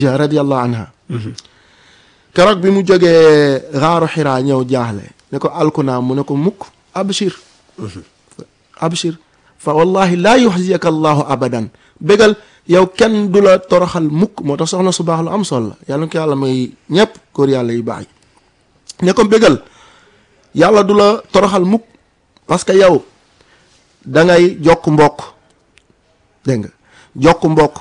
radiyallahu anha keroog bi mu jógee xaaru xiraa ñëw jaaxle ne ko alkunaa mu ne ko mukk abshir abshir fa wallahi laa yuxziyaka allahu abadan bégal yow kenn du la toroxal mukk moo tax soxna su baax lu am solo la yàlla ko yàlla may ñëpp góor yàlla yu baax yi ne ko bégal yàlla du la toroxal mukk parce que yow da ngay jokk mbokk dégg nga jokk mbokk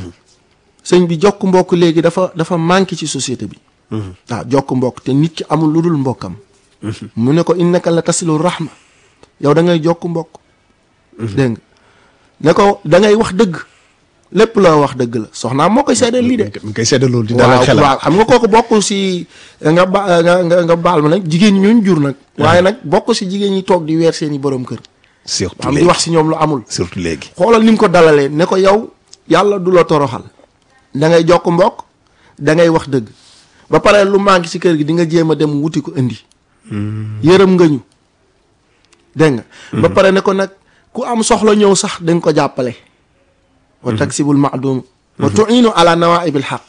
sëñ bi jokk mbokk léegi dafa dafa manqué ci société bi waaw jokk mbokk te nit ki amul lu dul mbokkam mu ne ko innaka la tasilu rahma yow da ngay jokk mbokk dégg nga ne ko da ngay wax dëgg lépp la wax dëgg la soxnaam moo koy seedeel lii de mi ngi koy seddal loolu di dalal waaw xelam waaw xam nga kooku bokk si nga ba nga nga nga baal ma nag jigéen ñi ñooñu jur nag waaye nag bokk si jigéen ñi toog di weer seeni borom kër surtout am di léegi wax si ñoom lu amul surtout léegi xoolal ni mu ko dalalee ne ko yow yàlla du la toroxal da ngay jokk mbokk da ngay wax dëgg ba pare lu manqué si kër gi di nga jéem a dem wuti ko indi yërëm nga ñu dégg nga ba pare ne ko nag ku am soxla ñëw sax da nga ko jàppale wa taksibul maadum wa tuinu ala nawaibil xaq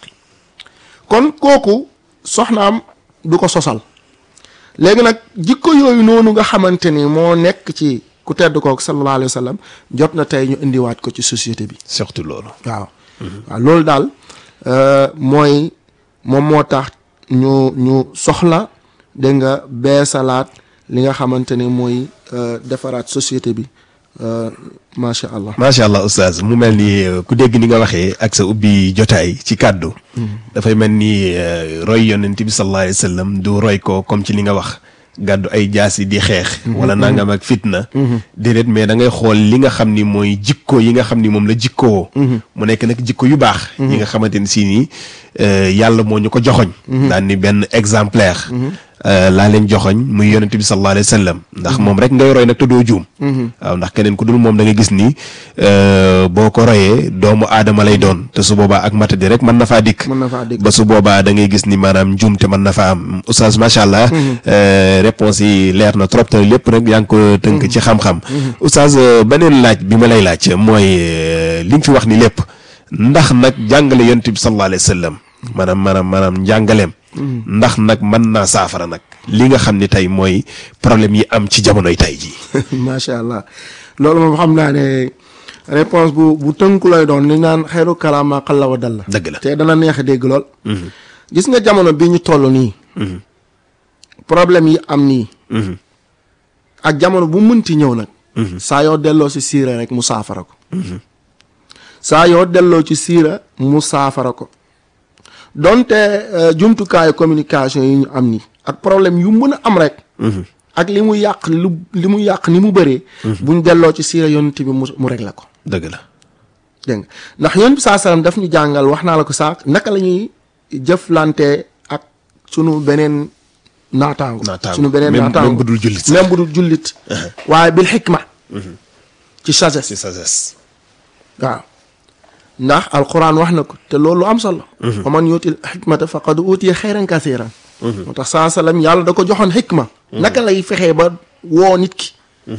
kon kooku soxnaam du ko sosal léegi nag jikko yooyu noonu nga xamante ni moo nekk ci ku tedd kooku sallallahu alayhi wa sallam jot na tey ñu indiwaat ko ci société bi surtout loolu waaw waaw loolu daal euh, mooy moom moo tax ñu ñu soxla dégg nga beesalaat li nga xamante ni mooy euh, defaraat société bi euh, macha allah. macha allah oustaz mu mel ni euh, ku dégg ni nga waxee ak sa ubbi jotaay ci kàddu dafay mel ni euh, roy yonent bi sallallahu alayhi wa sallam du roy ko comme ci li nga wax gàddu ay jaasi di xeex wala nangam ak fitna déedéet mais da ngay xool li nga xam ni mooy jikko yi nga xam ni moom la jikkoo mu nekk nag jikko yu baax yi nga xamante ni si nii euh, yàlla moo ñu ko joxoñ daan ni benn exemplaire euh, laa leen joxoñ muy yonent bi sallallahu alayhi wa sallam ndax moom rek ngay roy nag te doo juum waaw ndax keneen ku dul moom da nga gis ni euh, boo ko royee doomu aadama lay doon te su boobaa ak matadi rek mën na faa dikk mën na faa dégg ba su boobaa da ngay gis ni maanaam njuum te mën na fa am oustaz macha allah euh, réponse yi leer na trop te lépp nag yaa ngi ko tënk ci xam-xam oustaz euh, beneen laaj bi ma lay laaj mooy euh, li nga fi wax ni lépp ndax nag jàngale yonent bi sallallahu alayhi wa sallam maanaam maanaam maanaam njàngaleem ndax nag mën naa saafara nag li nga xam ni tey mooy problème yi am ci jamonoy tey jii macha allah loolu moom xam naa ne réponse bu bu tënku lay doon li naan xeeru kalaama xalla wa dal la dëgg la te dana neex a dégg lool gis nga jamono bi ñu toll nii problème yi am nii ak jamono bu mënti ñëw nag saa yoo delloo ci siira rek mu saafara ko saa yoo delloo ci siira mu saafara ko donte euh, jumtukaayu communication yi ñu am nii ak problème yu mën a am rek ak li mu yàq lu li mu yàq ni mu bëree buñ delloo ci siira yonent bi mu mu réglé ko dëgg la dégg nga ndax yonent bi saa salaam daf ñu jàngal wax naa la ko saak naka la ñuy jëflante ak sunu beneen naataango Naataango. sunu beneen Même- naataango même bu dul jullit sax. même bu dul jullit waaye bil xikma ci sagesse ci sagesse waaw ndax alquran wax na ko te loolu lu am solo wa man yuutil xikmata faqad utiya xayran kasiran moo tax saa salaam yàlla da ko joxoon xikma naka lay fexee ba woo nit ki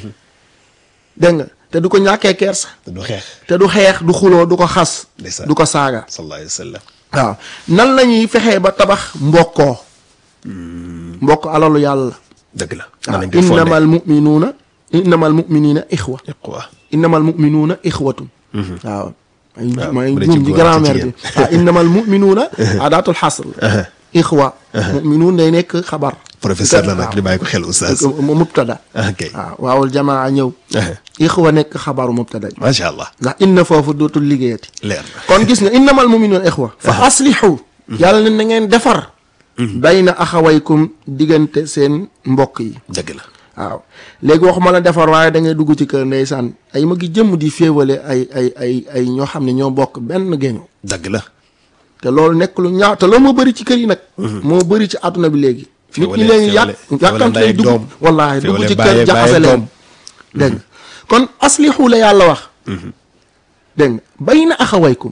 dégg nga te du ko ñàkkee kersa te du xeex te du xeex du xuloo du ko xas Ndeysaan. du ko saaga sallallahu alayhi wa sallam waaw nan la ñuy fexee ba tabax mbokkoo mbokk alalu yàlla dëgg la waaw mën nañ koy fondé innamal muminuuna innamal muminina ixwa iqwa innamal muminuuna ixwatun waaw may waaw, may bu dee ci juum ci góor ak ci grammaire bi waaw innamal muminuuna adaatul xasr ixwa muminuun day nekk xabar professeur la nag waaw. di bàyyi ko xel oustaz mu mubtada ok waaw waawul jamaa ñëw ixwa nekk xabaru mubtada macha allah ndax inna foofu dootul liggéeyati leer na kon gis nga innamal muminuuna ixwa fa aslihu yàlla ne na ngeen defar bayna axawaykum diggante seen mbokk yi dëgg la waaw léegi waxuma la defar waaye da ngay dugg ci kër ndeysaan ay ma gi jëmm di féewale ay ay ay ay ñoo xam ne ñoo bokk benn géño dëgg la te loolu nekk lu ñaaw te loolu moo bëri ci kër yi nag moo bëri ci àdduna bi léegi nit ñi Féewale- léegi yàq féewale- yàkkamte féewale dugg doom. wallaahi dugg Féewale ci bàyyi- kër jaxase bàyyi leen doom. dégg nga kon aslihu la yàlla wax dégg nga bayna axawaykum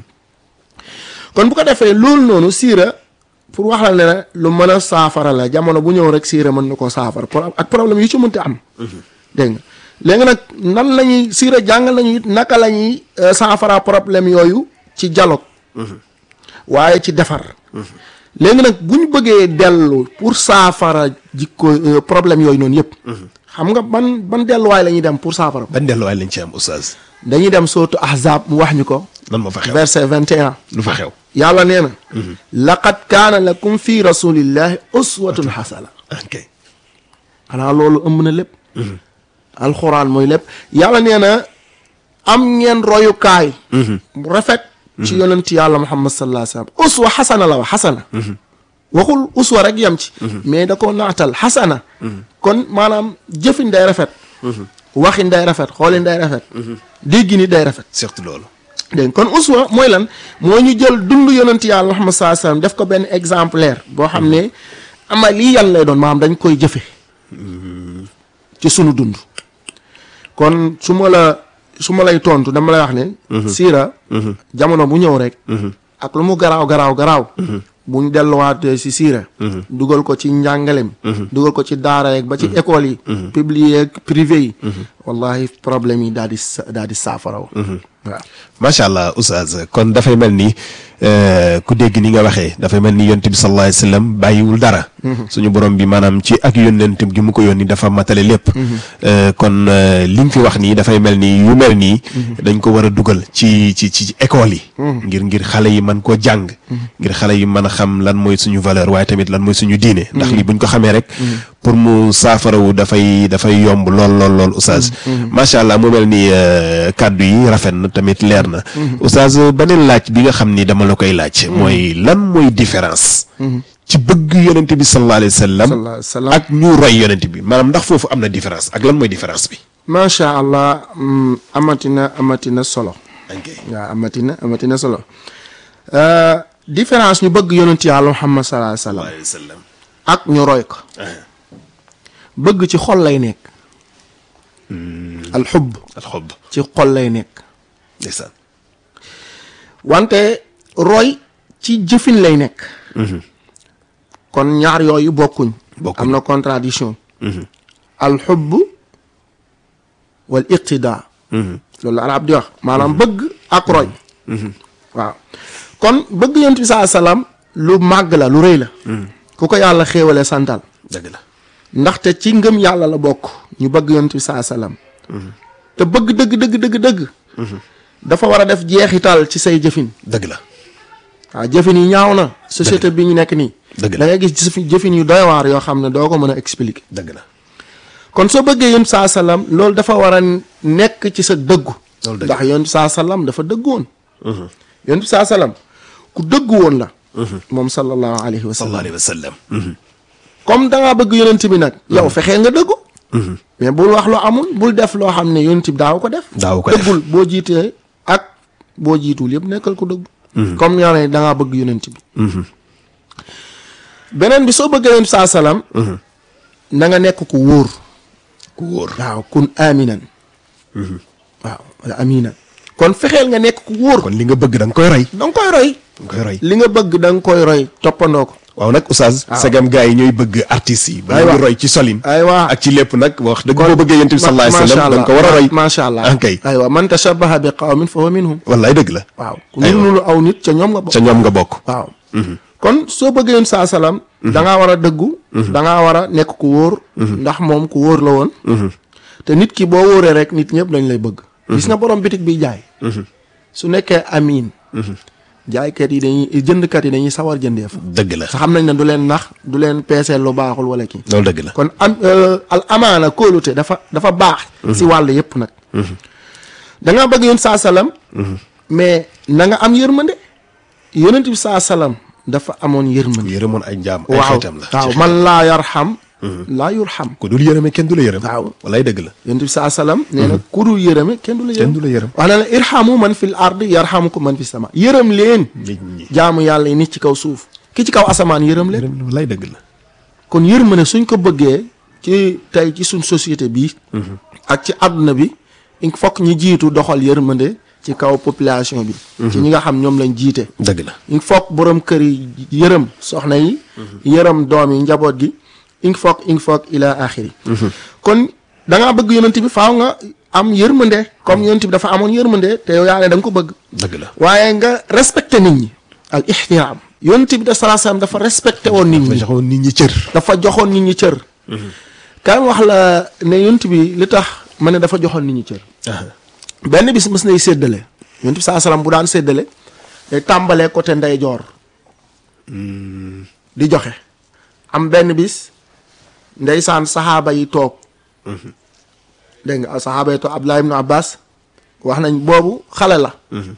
kon bu ko defee loolu noonu siira pour wax la ne la lu mën a saafara la jamono bu ñëw rek siira mën na koo saafara pour ak problème yu ci mënti am dégg nga léegi nag nan la ñuy siira jàngal nañu it naka la ñuy euh, saafara problème yooyu ci dialogue waaye ci defar léegi nag bu ñu bëggee dellu pour saafara jikko euh, problème yooyu noonu yëpp xam nga ban ban delluwaay la ñuy dem pour saafara ban delluwaay lañ ci am oustaz dañuy dem sootu ahzab mu wax ñu ko lan moo fa xew verset 21 lu fa xew yàlla nee na laqad kaana lakum fi rasulillahi uswatun xasana ok xanaa loolu ëmb na lépp alxuraan mooy lépp yàlla nee na am ngeen royukaay bu rafet ci yonent yàlla muhammad sallallahu alayhi wasallam uswa xasana la wax xasana waxul uswa rek yem ci mais da ko naatal xasana kon maanaam jëfin day rafet waxin day rafet xoolin day rafet déggi ni day rafet surtout loolu dégg nga kon uswa mooy lan moo ñu jël dund yonent yàlla muhammad sallallahu alayhi wasallam def ko benn exemplaire boo xam ne amali yan lay doon maanaam dañ koy jëfe ci sunu dund kon su ma la su ma lay tontu dama lay wax ne siira jamono bu ñëw rek ak lu mu garaaw garaaw garaaw bu ñu delluwaatee si siira dugal ko ci njàngalem dugal ko ci daara yeeg ba ci école yi public yeeg privé yi wallahi problème yi daal di sa daal di saafaraw waaw macha allah oustaz kon dafay mel ni euh, ku dégg ni nga waxee dafay mel ni yonent bi sallallahu alayhi wa sallam bàyyiwul dara suñu borom bi maanaam ci ak yónnentam gi mu ko yónni dafa matale lépp Euh, kon euh, li nga fi wax nii dafay mel ni yu mel nii dañ ko war a dugal ci ci ci école yi ngir ngir xale yi mën koo jàng ngir xale yi mën a xam lan mooy suñu valeur waaye tamit lan mooy suñu diine ndax lii buñ ko xamee rek pour mu saafarawu dafay dafay yomb lool lool lool oustaz macha allah mu mel ni euh, kàddu yi rafet na tamit leer na oustaz beneen laaj bi nga xam ni dama la koy laaj mooy lan mooy différence ci bëgg yonent bi sallallahu alayhi wa sallam sallallahu alayhi wa sallam. ak ñu roy yonent bi maanaam ndax foofu am na différence ak lan mooy différence bi macha allah mm, amatina amatina solo ok waaw amatina amatina solo Euh, différence ñu bëgg yonent yàlla muhammad sallallahu alayhi wa sallam alayhi wa sallam ak ñu roy ko bëgg ci xol lay nekk alxubb alxob ci xol lay nekk ndeysaan wante roy ci jëfin lay nekk kon ñaar yooyu bokkuñ Bokkuñ. am na contradiction alxubb wal iqtida loolu la arab di wax maanaam bëgg ak roy waaw kon bëgg yonent bi saa salaam lu màgg la lu rëy la ku ko yàlla xéewale santal dëgg la ndaxte ci ngëm yàlla la bokk ñu bëgg yonent bi saa salaam te bëgg dëgg dëgg dëgg dëgg dafa war a def jeexital ci say jëfin dëgg la waaw jëfin yi ñaaw na société bi ñu nekk nii Dëgg la. da ngay gis jëfin jëfin yu doy waar yoo xam ne doo ko mën a expliquer dëgg la kon soo bëggee yonent saa salaam loolu dafa war a nekk ci sa dëggu Loolu dëgg ndax yonent saa salaam dafa dëggu woon yonent saa salaam ku dëggu woon la moom sallallahu alayhi wa sallam sallallahu alayhi wa sallam comme da ngaa bëgg yonent bi nag yow fexee nga dëggu mais bul wax loo amul bul def loo xam ne yonent bi daaw ko def Daaw ko def. dëggul boo jiitee ak boo jiitul yëpp nekkal ko dëggu comme yaa ne da ngaa bëgg yonent bi beneen bi soo bëggee yonent saa salaam na nga nekk ku wóor ku wóor waaw kun aminan waaw wala aminan kon fexeel nga nekk ku wóor kon li nga bëgg da nga koy roy da nga koy roy da nga koy roy li nga bëgg da nga koy roy toppandoo ko waaw nag oustaz segam gars yi ñooy bëgg artistes yi ba Aywa. ñu roy ci solin aywa ak ci lépp nag wax dëgg boo bëggee yonent bi sallallahu alayhi wa sallam da nga ko war a roy macha allah ah kay aywa man tashabaha bi qawmin fa huwa minhum wallaay dëgg la waaw ku nuru nuru aw nit ca ñoom nga bokk ca ñoom nga bokk waaw kon soo bëggee yonent saa salaam da ngaa war a dëggu da ngaa war a nekk ku wóor ndax moom ku wóor la woon te nit ki boo wóoree rek nit ñëpp dañ lay bëgg gis nga borom bitig bi jaay su nekkee amiin jaaykat yi dañuy jëndkat yi dañuy sawar jëndeef dëgg la sa xam nañ ne du leen nax du leen peeseel lu baaxul wala kii loolu dëgg la kon am al amaana kóolute dafa dafa baax si wàll yëpp nag da nga bëgg yonent saa salaam mais na nga am yërmande yonent bi saa salaam dafa amoon yërmande yërëmoon ay njaam ay waaw xeetam la waaw man laa yarxam laa yurxam ku dul yërëme kenn du la yërëm waaw. wallaay dëgg la yonent bi saa salaam nee na ku dul yërëme kenn du la yërëm kenn du la yërëm wax na la irhamu man fil ardi yarhamukum man fi sama yërëm leen nit ñi jaamu yàlla yi nit ci kaw suuf ki ci kaw asamaan yërëm leen yërëm wallaay dëgg la kon yërmande suñ ko bëggee ci tey ci suñ société bi ak ci àdduna bi il faut que ñu jiitu doxal yërmande ci kaw population bi ci ñi nga xam ñoom lañ jiite dëgg la il faut que borom kër yi yërëm soxna yi yërëm doom yi njaboot gi il faut que il faut que ila axiri kon da ngaa bëgg yonent bi faaw nga am yërmande comme yonent bi dafa amoon yërmande te yow yaa ne da nga ko bëgg dëgg la waaye nga respecté nit ñi al ixtiraam yonent bi de salaa salaam dafa respecté woon nit dafa ñi joxoon nit ñi cër dafa joxoon nit ñi cër kaay wax la ne yonent bi li tax ma ne dafa joxoon nit ñi cër benn bis mës nay séddale yonent bi salaa salaam bu daan séddale day tàmbalee côté ndeyjoor di joxe am benn bis ndeysaan saxaaba yi toog dégg nga saxaaba yi toog Abdullah ibn Abbas wax nañ boobu xale la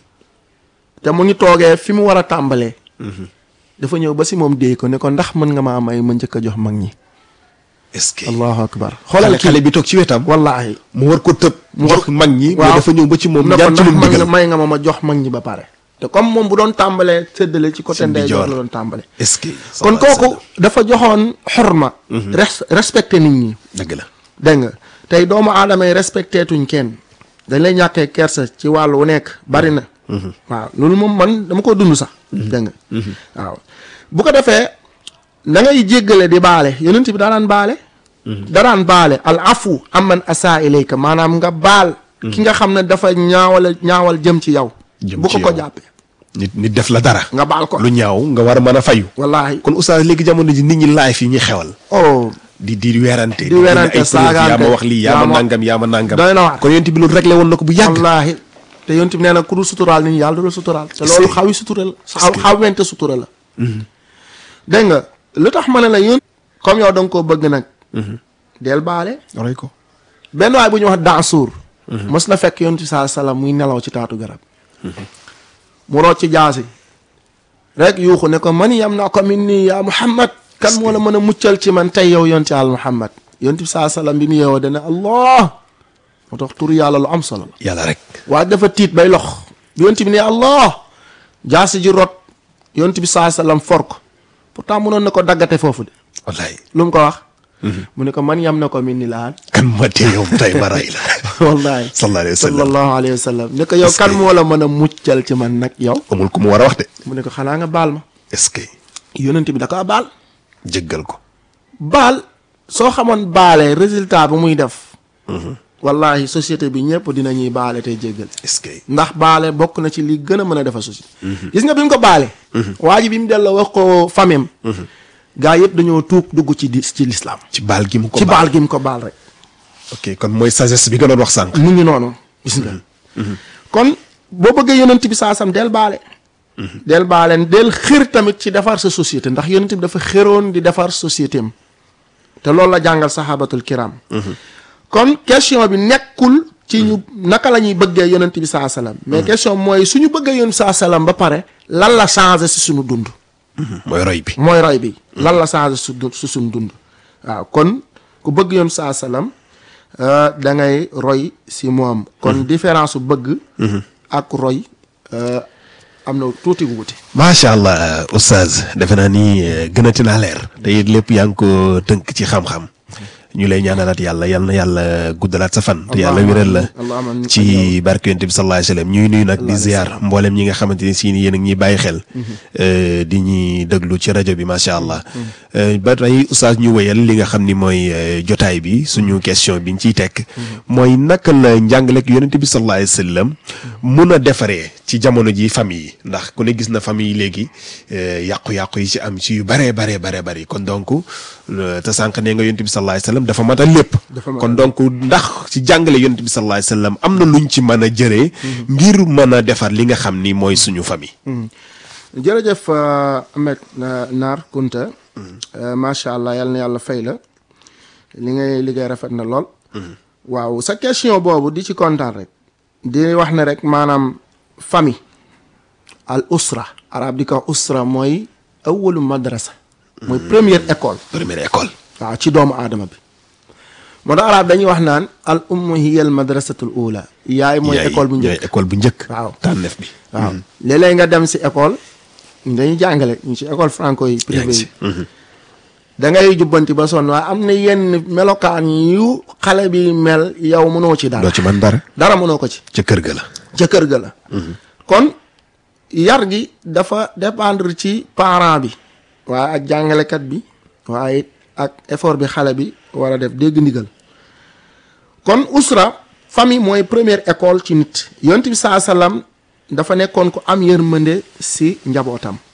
te mu ngi toogee fi mu war a tàmbalee dafa ñëw ba si moom déey ko ne ko ndax mën nga maa may ma njëkk a jox mag ñi est-ce que allahu akbar xoolal xoolal xale bi toog ci wetam wallaahi mu war ko tëb mu war- jox mag ñi waaw. mais dafa ñëw ba ci moom ne ko ñaan ci ndax lu mu mag nga digal may nga ma ma jox mag ñi ba pare te comme moom bu doon tàmbalee séddale ci côté Seen ndeyjoor ndijoor. la doon tàmbale est-ce que kon kooku dafa joxoon xorma res respecté nit ñi dëgg la dégg nga tey doomu aadama yi respecté tuñ kenn dañ lay ñàkkee kersa ci wàll wu nekk bari na waaw loolu moom man dama ko dund sax dégg nga waaw bu ko defee da ngay jéggale di baale yonent bi daanaan baale daraan baale al afu amman asa ilayka maanaam nga baal ki nga xam ne dafa ñaawal ñaawal jëm ci yow Jëm bu ci ko ko yow. jàppee nit nit def la dara nga baal ko lu ñaaw nga war a mën a fayu wallaahi kon oustaz léegi jamono ji nit ñi laay fi ñuy xewal oh di di weerante Di weerante, ay preuve, yaa saagaante, ma wax lii yaa yaa ma ma- nangam yaa ma nangam doy na waar. kon yonent bi loolu réglé woon na ko bu yàgg wallaahi te yonent bi nee na ku dul suturaal nit ñi yàlla du la suturaal te Est-ce loolu que- xawi sutura la est-ce xaw que- xaw wente sutura la dégg nga lu tax ma ne la yón comme yow da nga koo bëgg nag del baale roy ko benn waay bu ñuy wax Dansuur mës na fekk yonent bi saa salaam muy nelaw ci taatu garab mu root ci jaasi rek yuuxu ne ko man yam naa ko min nii yaa Muhammad kan moo la mën a muccal ci man tey yow yonent yàlla Muhammad yonent bi saa salaam bi mu yeewoo dana Allah moo tax tur yàlla lu am solo la yàlla rek waaye dafa tiit bay lox yonent bi ne allah jaasi ji rot yonent bi saa sallam for ko pourtant mënoon na ko daggate foofu de wallaay lu mu ko wax mu ne ko man yam na ko min ni laan kan ma tee yow tey ma ray la wallahi sallallahu alayhi wa sallam sallallahu alayhi wa sallam ne ko yow Est-ce kan que- moo la mën a muccal ci man nag yow amul ku mu war a wax de mu ne ko xanaa nga baal ma est-ce que yonent bi da ko baal jéggal ko baal soo xamoon baalee résultat bi muy def wallahi société bi ñëpp dinañuy baale tey jéggal est-ce que ndax baale bokk na ci li gën a mën a defar société gis nga bi mu ko baale waa ji bi mu delloo wax ko famem gaa yëpp dañoo tuub dugg ci di ci lislaam ci baal gi mu ko ci baal baal gi mu ko baal rek ok kon mooy sagesse bi nga doon wax sànq mu ngi noonu gis nga kon boo bëggee yonent bi saasam del baale del baale del xër tamit ci defar sa société ndax yonent bi dafa xëroon di defar société am te loolu la jàngal sahabatul kiram kon question bi nekkul ci ñu naka la ñuy bëggee yonent bi saa salaam mais question mooy suñu bëggee yonent saa salaam ba pare lan la changé si suñu dund mooy roy bi mooy roy bi lan la changé su du- su suñu dund waaw kon ku bëgg yoon saa salaam da ngay roy si moom kon différence su bëgg ak roy euh, am na tuuti wuute macha allah oustaz defe naa ni eh, gënati naa leer te it lépp yaa ngi ko tënk ci xam-xam ñu lay ñaanalaat yàlla yal na yàlla guddalaat sa fan te yàlla wéral la allahumma amin. ci barke yonent bi sallallahu alayhi wa sallam ñuy nuyu nag di ziar mboolem ñi nga xamante ni si ni yéen a ngi ñuy bàyyi xel eh, di ñuy déglu ci rajo bi macha allah Eh, ba tey oustaz ñu wéyal li nga xam ni mooy eh, jotaay bi suñu question bi ñu ciy tekk mooy naka la njàngaleeg yonent bi sallallahu alayhi wa sallam mun a defaree ci jamono ji famille yi ndax ku ne gis na famille yi léegi eh, yàqu-yàqu yi ci am ci yu baree baree baree bari kon donc eh, te sànq nee nga yonent bi sallallahu alayhi wa sallam dafa matal lépp Dafa matal kon donc ndax ci jàngale yonent bi sallallahu alayhi wa sallam am na luñ ci mën a jëree ngir mën a defar li nga xam ni mooy suñu famille jërëjëf euh, Ahmed euh, Naar Kunta euh, macha allah yal na yàlla fay la li ngay liggéey rafet na lool waaw sa question boobu di ci kontaan rek di wax ne rek maanaam famille al usra arab di ko wax usra mooy awalu madrasa mooy première école première école waaw ci doomu aadama bi moo tax arab dañuy wax naan al ummu hiya al madrasatul ula yaay mooy yaay école bu ñooy njëkk école bu njëkk waaw tànneef bi waaw léeg-léeg nga dem si école dañuy jàngale ñu ci école franco yi yaa privé ngi yi si da ngay jubbanti ba sonn waaye am na yenn melokaan yu xale bi mel yow mënoo ci dara doo ci mën dara dara mënoo ko ci ca kër ga la ca kër ga la kon yar gi dafa dépendre ci parent bi waaye ak jàngalekat bi waaye ak effort bi xale bi war a def dégg ndigal kon usra famille mooy première école ci nit yonent bi saa sallam dafa nekkoon ku am yërmande si njabootam